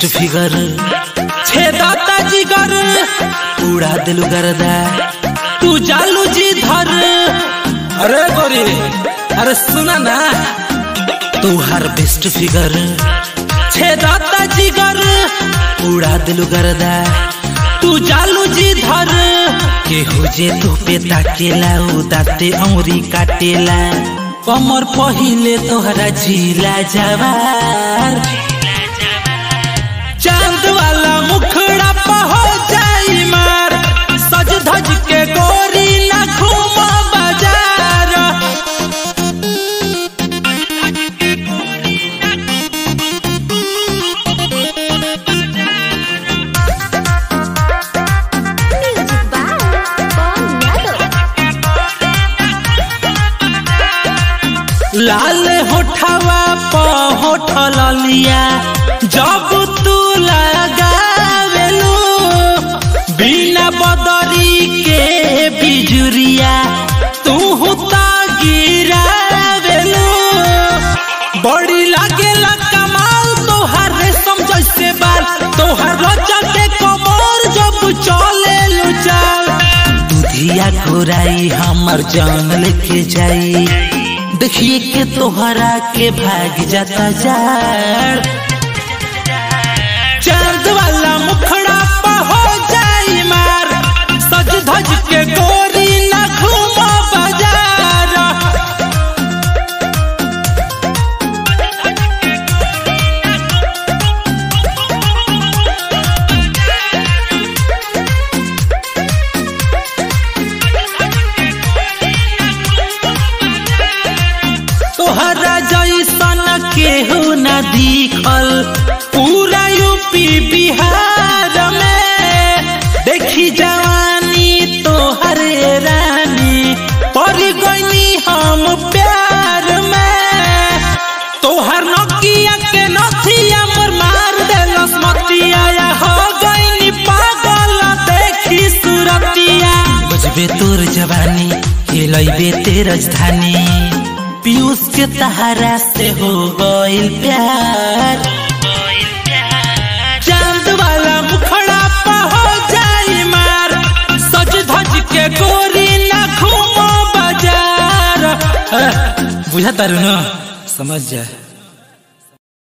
Figure छेदाता जिगर उड़ा दिलु गर्दा तू जालू जी धर अरे गोरी अरे सुना ना तू हर बेस्ट फिगर छेदाता जिगर उड़ा दिलु गर्दा तू जालू जी धर के हो जे तू पे ताकेला उ दाते औरी काटेला कमर पहिले तोहरा झीला जवार चांद वाला मुखड़ा पे हो जाई मार सज धज के गोरी ना घूम बाजार Music by Paul Yadav. लाल होठवा प होठल लिया जब तू लगावेलू बिना बदरी के बिजुरिया तू हुता गिरावेलू बड़ी लागेला कमाल तोहार रेशम जैसे बाल तोहार रचा के कमर जब चले लू चाल दुधिया घोराई हमर जान लेके जाई देखिए के तोहरा के भाग जाता जाड़ चांद वाला मुखड़ा पे हो जाई मार सज धज के गोरी ना घूमो बाजार तोहरा जैसन केहू न दिखल पूरा यूपी बिहार में देखी जवानी तोहर रानी पड़ गईनी हम प्यार में तोहर नकिया के नथिया मोर मार देलस मतिया या हो गईनी पागल देखी सुरतिया बजबे तोर जवानी हिलैबे ते राजधानी पीयूष के तहारा से हो गइल प्यार चांद वाला मुखड़ा पे हो जाई मार सज धज के गोरी ना घूमो बाजार बुझा तारू न समझ जा